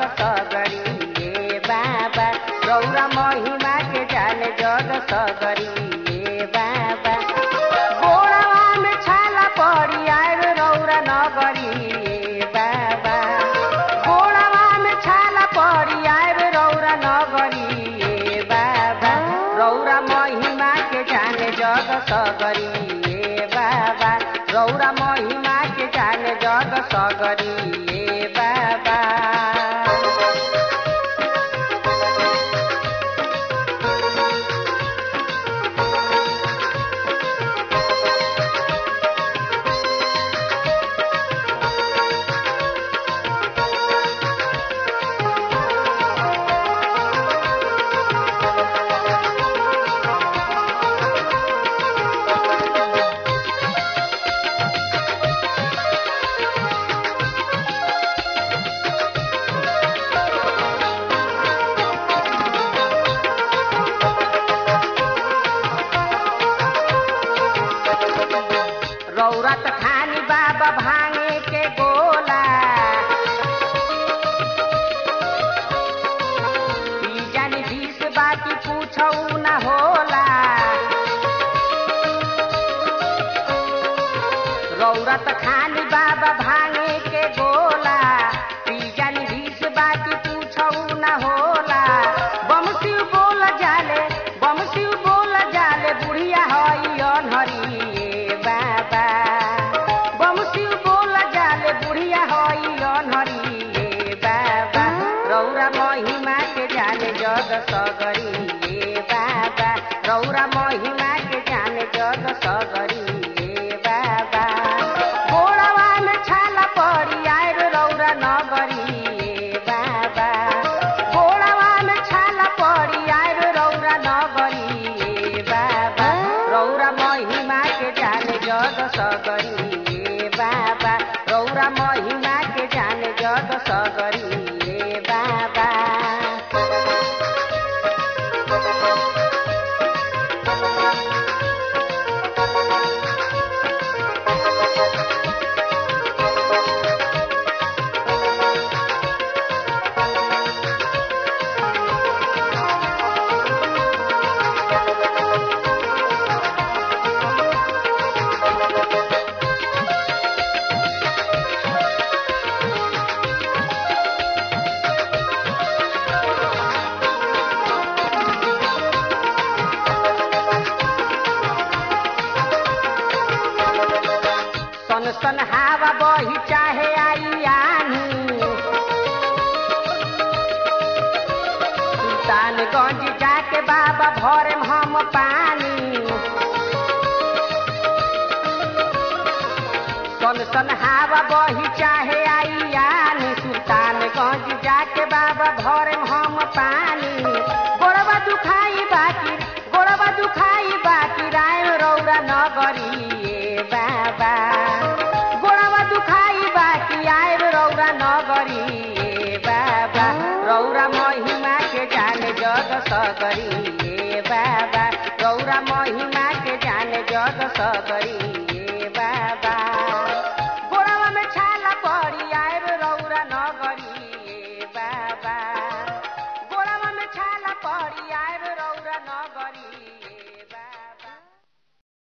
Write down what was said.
सगरी ए बाबा रौरा महिमा के जाने जग सगरी ए बाबा गोड़वा में छाला पड़ी आयल रौरा नगरी ए बाबा गोड़वा में छाला पड़ी आयल रौरा नगरी ए बाबा रौरा महिमा के जाने जग सगरी ए बाबा रौरा महिमा के जाने जग सगरी ए बाबा रौरत खानी बाबा भांगे के गोला पी जानी बीस बाकी पूछौ न होला रौरत खानी बाबा भांगे के गोला पी जानी बीस बाकी पूछौ न होला बमसी बोल जाले बमसी बोल जाले बुढ़िया हई अनहरी ए बाबा बमसी बोल जाले बुढ़िया हई अनहरी ए बाबा रौरा महिमा के जाने जग सगरी ए बाबा रौरा महिमा के जाने जग सगरी ए बाबा गोड़वा में छाला पड़ी आयर रौरा नगरी ए बाबा गोड़वा में छाला पड़ी आयर रौरा नगरी ए बाबा रौरा महिमा के जाने जग सगरी ए बाबा रौरा महिमा के जाने जग सगरी ए बाबा सन सन हवा बही चाहे आई आनी सुल्तानगंज जाके बाबा भरे हम पानी सन सन हवा बही चाहे आई आनी सुल्तानगंज जाके बाबा भरे हम पानी गोड़वा दुखाई बाकी गोड़वा दुखाई बाकी राय रौरा नगरी ए बाबा गोड़वा दुखाई बाकी आयर रौरा नगरी ए बाबा रौरा महिमा के जाने जग सगरी ए बाबा रौरा महिमा के जाने जग सगरी ए बाबा गोड़वा में छाला पड़ी आयर रौरा नगरी ए बाबा गोड़वा में छाला पड़ी आयर रौरा नगरी